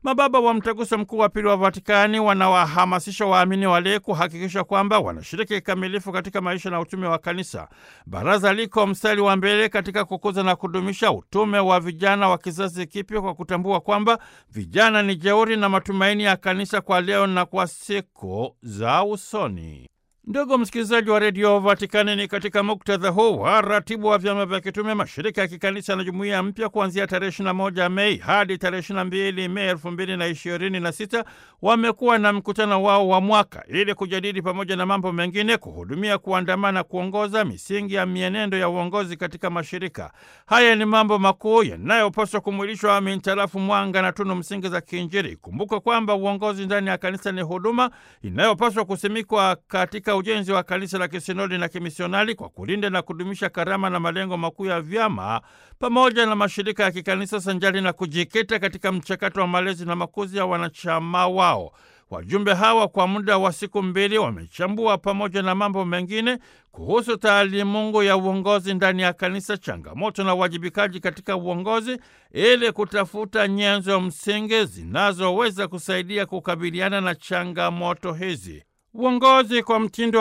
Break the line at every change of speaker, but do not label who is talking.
Mababa wa Mtaguso Mkuu wa Pili wa Vatikani wanawahamasisha waamini walei kuhakikisha kwamba wanashiriki kikamilifu katika maisha na utume wa kanisa. Baraza liko mstari wa mbele katika kukuza na kudumisha utume wa vijana wa kizazi kipya kwa kutambua kwamba vijana ni jeuri na matumaini ya kanisa kwa leo na kwa siku za usoni. Ndugu msikilizaji wa redio Vatikani, ni katika muktadha huu wa ratibu wa vyama vya kitume, mashirika ya kikanisa na jumuiya mpya kuanzia tarehe 21 Mei hadi tarehe 22 Mei 2026 wamekuwa na mkutano wao wa mwaka ili kujadili pamoja na mambo mengine, kuhudumia, kuandamana, kuongoza misingi ya mienendo ya uongozi katika mashirika haya. Ni mambo makuu yanayopaswa kumwilishwa mintarafu mwanga na tunu msingi za kiinjili. Kumbuka kwamba uongozi ndani ya kanisa ni huduma inayopaswa kusimikwa katika ujenzi wa kanisa la kisinodi na kimisionari kwa kulinda na kudumisha karama na malengo makuu ya vyama pamoja na mashirika ya kikanisa sanjari na kujikita katika mchakato wa malezi na makuzi ya wanachama wao. Wajumbe hawa kwa muda wa siku mbili wamechambua pamoja na mambo mengine kuhusu taalimungu ya uongozi ndani ya kanisa, changamoto na uwajibikaji katika uongozi, ili kutafuta nyenzo msingi zinazoweza kusaidia kukabiliana na changamoto hizi. Uongozi kwa mtindo